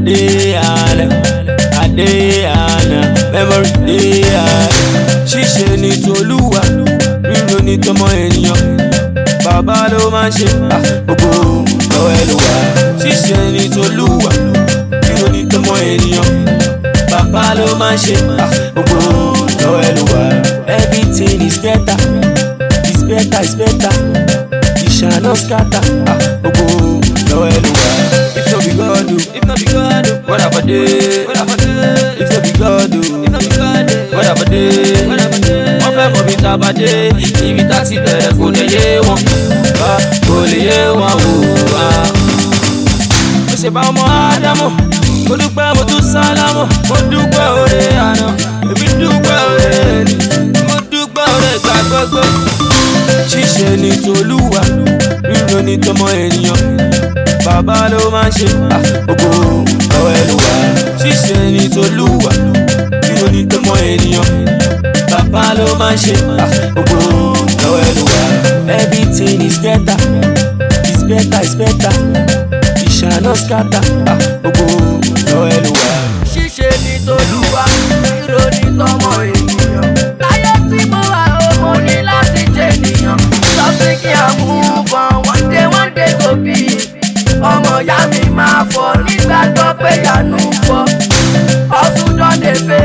Adéyànà Adéyànà memory Adéyànà ṣíṣe ní tolúwa ríro ní tọmọ ènìyàn bàbá ló máa ń ṣe ah, gbogbo lọ́wọ́ ẹ ló wà ṣíṣe ní tolúwa ríro ní tọmọ ènìyàn bàbá ló máa ń ṣe ah, gbogbo lọ́wọ́ ẹ ló wà everything is better is better is better it shall not scatter ah, gbogbo lọ́wọ́ ẹ ló wà if no be God o if no be God o what have I dey what have I dey if no be God o if no be God o what have I dey what have I dey wọ́n fẹ́ mọ̀ bí tá a bá dé ibi tá a ti bẹ̀rẹ̀ kò lè yé wọn wá kò lè yé wọn wò wá. mo ṣe bá ọmọ ádámù mo dúpẹ́ mo tún sálámù mo dúpẹ́ oore àná èmi dúpẹ́ oore ẹni mo dúpẹ́ oore ìgbà gbogbo. ṣíṣe ní tolúwa ríro ní tọmọ ènìyàn bàbá ló máa ń ṣe ah, gbogbo ọwọ́ ẹ ló wà ṣíṣe ní tolúwa ríro ní tọmọ ènìyàn bàbá ló máa ń ṣe ah, gbogbo lọ́wọ́ ẹ ló wà. everything is better is better is better it shall not scatter ah, gbogbo lọ́wọ́ ẹ ló wà. ṣíṣe ní tolúwa ríro ní tọmọ ènìyàn. láyé tí mo wà ó mo ní láti jẹ ènìyàn. something kí a move on one day one day go be. ọmọ ìyá mi máa fọ nígbàgbọ́ pé yanu fọ. ọdún dán lè fẹ́.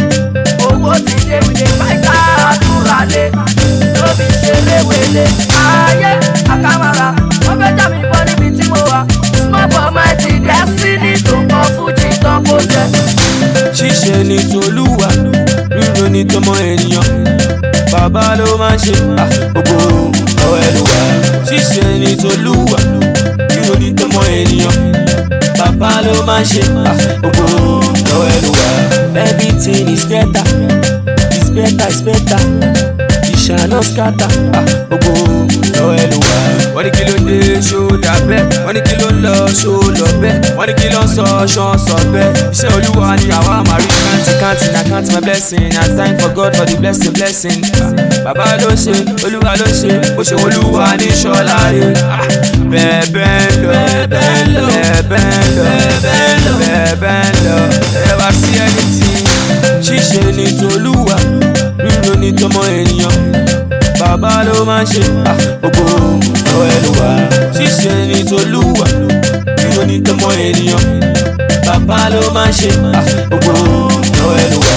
owó ti dé wílé fáìtà àdúrà lé. lóbi ṣeré wele. ayé àkàmàrà wọ́n fẹ́ jà mí bọ́ níbi tí mo wà. small but mighty destiny tó kọ fújì tán kó jẹ. ṣíṣe ní tolúwa ríro ní tọmọ ènìyàn bàbá ló máa ń ṣe ah, gbogbo lọ́wọ́ ẹ ló wà. ṣíṣe ní tolúwa ríro ní tọmọ ènìyàn bàbá ló máa ń ṣe ah, gbogbo lọ́wọ́ ẹ ló wà. everything is better is better is better it shall not scatter ah, gbogbo lọ́wọ́ ẹ ló wà. wọ́n ní kí ló dé ṣó dà bẹ́ẹ̀ wọ́n ní kí ló ń lọ ṣó lọ bẹ́ẹ̀ wọ́n ní kí ló ń sọ ṣán sọ bẹ́ẹ̀ iṣẹ́ olúwa ni àwa máa rí kántì kántì na count my blessing na thank for God for the blessing blessing. bàbá ló ṣe olúwa ló ṣe bó ṣe olúwa ní ṣọlá rẹ̀ bẹ́ẹ̀ bẹ́ẹ̀ ń lọ bẹ́ẹ̀ ń lọ bẹ́ẹ̀ ń lọ bẹ́ẹ̀ ń lọ bẹ́ẹ̀ ń lọ ẹ wá sí ẹni tí ṣíṣe ní tolúwa ríro ní tọmọ ènìyàn bàbá ló máa ń ṣe ah, gbogbo ọwọ́ ẹ ló wà. ṣíṣe ní tolúwa ríro ní tọmọ ènìyàn bàbá ló máa ń ṣe ah, gbogbo ọwọ́ ẹ ló wà.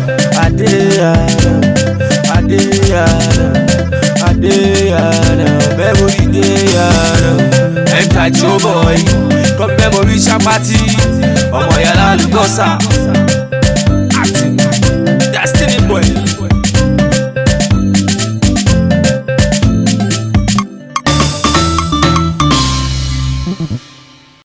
Adéyànà Adéyànà Adéyànà memory Déyànà. Enter Joe boy come memory ṣapati ọmọ yàrá lùgọ́sà